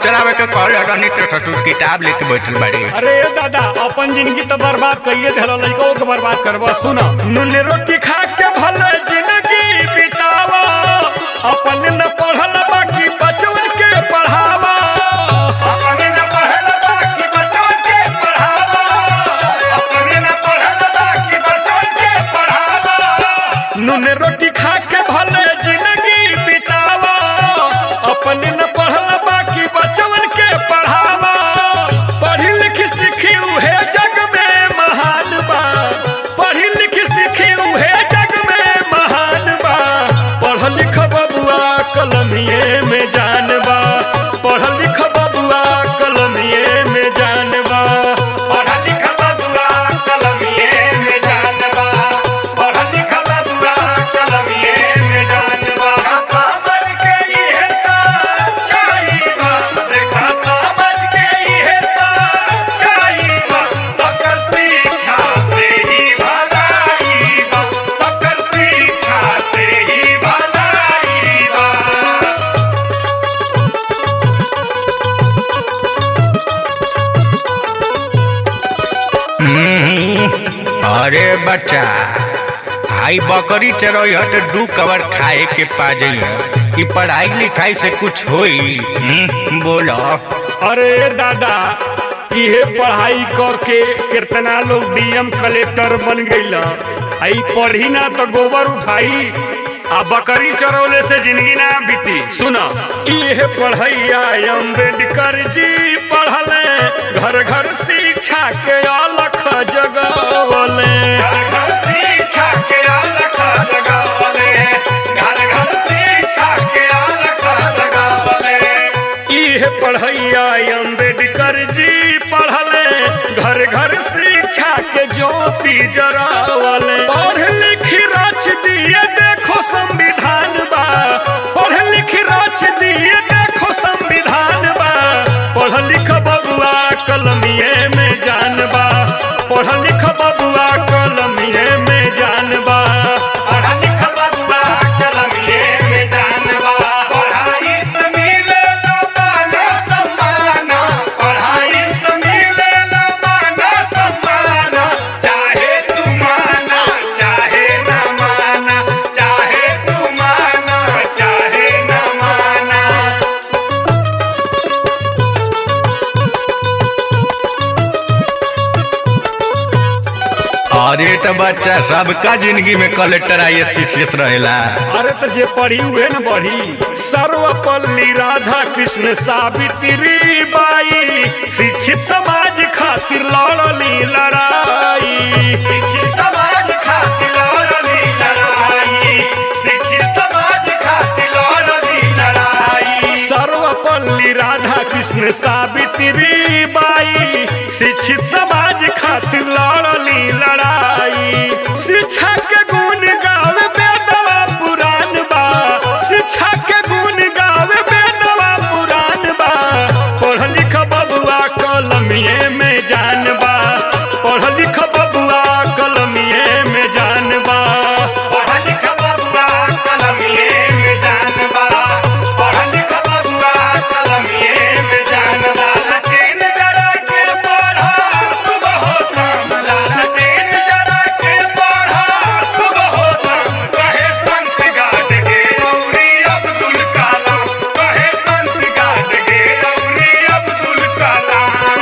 चलावे के कहले रहनी तो तू किताब लेके बैठल बाड़ी अरे दादा अपन जिंदगी तो बर्बाद कइए देलो लइको के बर्बाद करबा सुन नून रोटी खा के भले जिंदगी बितावा अपन न पढ़ल बाकी बचवन के पढ़ावा अपने न पढ़ल बाकी बच्चों के पढ़ावा अपने न पढ़ल बाकी बच्चों के पढ़ावा नून रोटी खा के भले जिंदगी बितावा अपन न पढ़ल बाकी बचवन के पढ़ावा पढ़ी लिखी सीखी उहे जग में महान बा पढ़ी लिखी सीखी उहे जग में महान बा पढ़ लिख बबुआ कलमिए में जान बा पढ़ लिख बबुआ कलमिए में जान बा पढ़ लिख बबुआ कलमिए में जानबा पढ़ लिख बबुआ कलमिए में जानबा समझ के इहे सच्चाई बा देखा समझ के इहे सच्चाई बा सकल शिक्षा से ही भलाई बा सकल शिक्षा से ही भलाई बा अरे बच्चा हाई बकरी चरोई हट दू कवर खाए के पा जाइए ई पढ़ाई लिखाई से कुछ होई हम्म, बोलो अरे दादा इहे पढ़ाई करके कितना लोग डीएम कलेक्टर बन गईल आई पढ़ी ना तो गोबर उठाई आ बकरी चरौले से जिंदगी ना बीती सुना इहे पढ़ैया अम्बेडकर जी पढ़ले घर घर शिक्षा के अलख जगवले घर घर शिक्षा के अलख जगावले घर घर शिक्षा के अलख जगावले इहे पढ़ैया अम्बेडकर जी पढ़ले घर घर शिक्षा के ज्योति जरावले पढ़ लिख रच दिए देखो संविधान बा पढ़ लिख रच दिए देखो संविधान बा पढ़ लिख बबुआ कलमिए में जान बा पढ़ लिख बबुआ कलमिए में जान बा पढ़ लिख बबुआ कलमिए में जानबा पढ़ाई से मिले ला मान सम्मान पढ़ाई से मिले ला मान सम्मान चाहे तू माना चाहे न माना चाहे तू माना चाहे न माना अरे तो बच्चा सबका जिंदगी में कलेक्टर आई एस रहेला अरे तो जे पढ़ी हुए न बढ़ी सर्वपल्ली राधा कृष्ण सावित्री बाई शिक्षित समाज खातिर लड़ली लड़ाई शिक्षित समाज खातिर लड़ली लड़ाई शिक्षित समाज खातिर लड़ली लड़ाई सर्वपल्ली राधा कृष्ण सावित्री बाई शिक्षित समाज खातिर लड़ली लड़ाई शिक्षा के गुण गावे बेदवा पुराण बा शिक्षा के गुण गावे बेदवा पुराण बा पढ़ लिख बबुआ कलमिए में जान बा पढ़ लिख बबुआ कलमिए में जान बा पढ़ लिख बबुआ कलमिए में जानबा पढ़ लिख बबुआ कलमिए में जानबा लटेन जरा के पढ़ा सुबह हो शाम लटेन जरा के पढ़ा सुबह हो शाम कहे संत गाट के औरी अब्दुल कलाम कहे संत गाट के औरी अब्दुल कलाम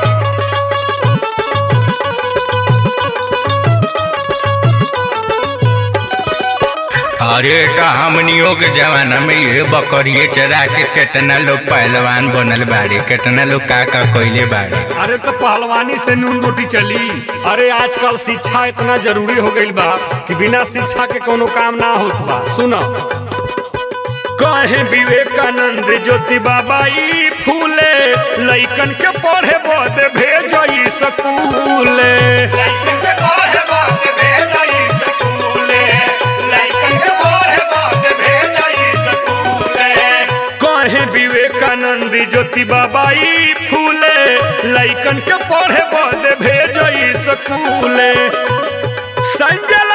अरे तो हमनियों के जमाना में ये बकरिए चरा के कितना लोग पहलवान बनल बाड़ी कितना लोग का का कइले बाड़ी अरे तो पहलवानी से नून रोटी चली अरे आजकल शिक्षा इतना जरूरी हो गईल बा कि बिना शिक्षा के कोनो काम ना होत बा सुनो कहे विवेकानंद ज्योति बाबा ई फूले लइकन के पढ़े बद भेजई स्कूले लाइकन के पढ़े बात भेजई स्कूले लाइकन के पढ़े बात भेजई स्कूले कहे विवेकानंद ज्योति बाबा ई फूले लइकन के पढ़े बद भेजई स्कूले संजय